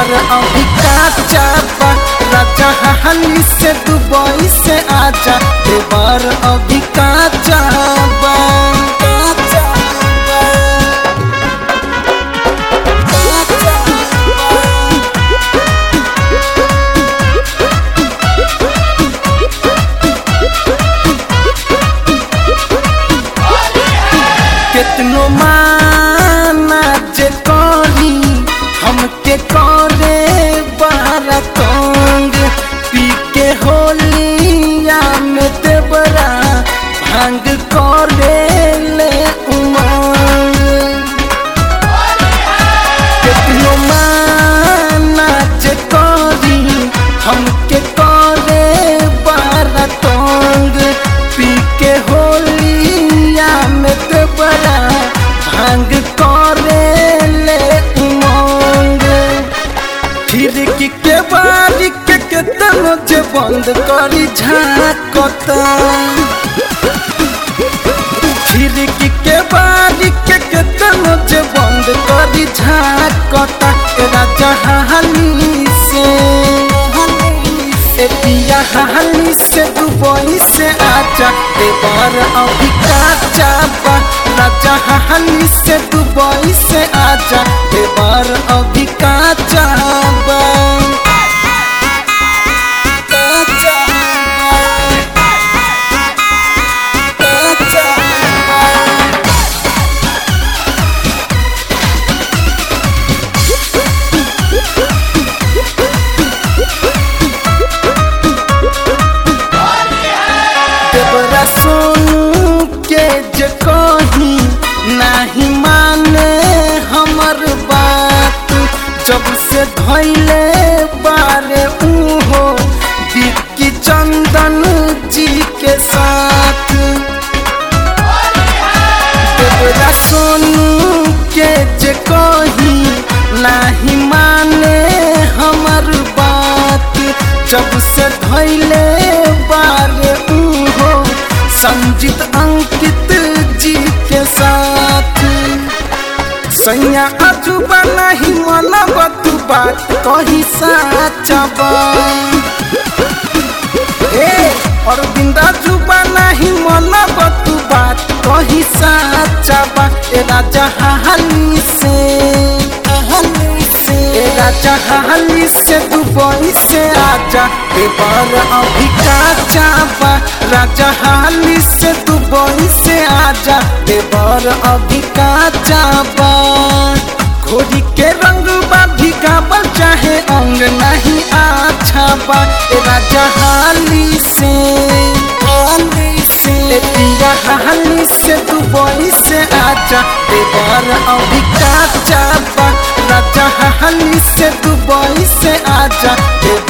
देवर अभी काचा बा राजा हाली से दुबई से आजा देवर अभी काचा बा काचा बा काचा बा केतनो माना जे करी हमके करे बारा तंग पी के होलिया में देवरा भांग करे ले उमंग केतनो माना जे करी हमके करे बारा तंग पी के होलिया में देवरा भांग करे ले उमंग खिड़की के बारी के केतनो जे बंद करी झाकता खिड़की के बारी के केतनो जे बंद करी झाकता ए राजा हाली से ए पिया हाली से दुबई से आजा देवर अभी काचा बा राजा हाली से दुबई से आजा देवर अभी काचा बा काचा बा काचा बा देवरा सोनू के जे कही नाही माने हमर बात जब से धैले बारे उहो बिक्की चंदन जी के साथ देवरा सोनू के जे कही नाही माने हमर बात जब से धैले बारे उहो संजीत अंकित जी के साथ सैया अजूबा नहीं मनब तू बात कही साचा बा ए अरविंदा जुबा नहीं मनब तू बात कही साचा बा ए राजा हाली से हाली से ए राजा हाली से दुबई से आजा देवर अभी काचा बा राजा हाली से दुबई से आजा देवर अभी काचा बा घोड़ी के रंग बा भिगावल चाहे अंग नहीं अच्छा बा ए राजा हाली से हाली से ए पिया हाली से दुबई से आजा देवर अभी काचा बा राजा हाली से दुबई से आजा देवर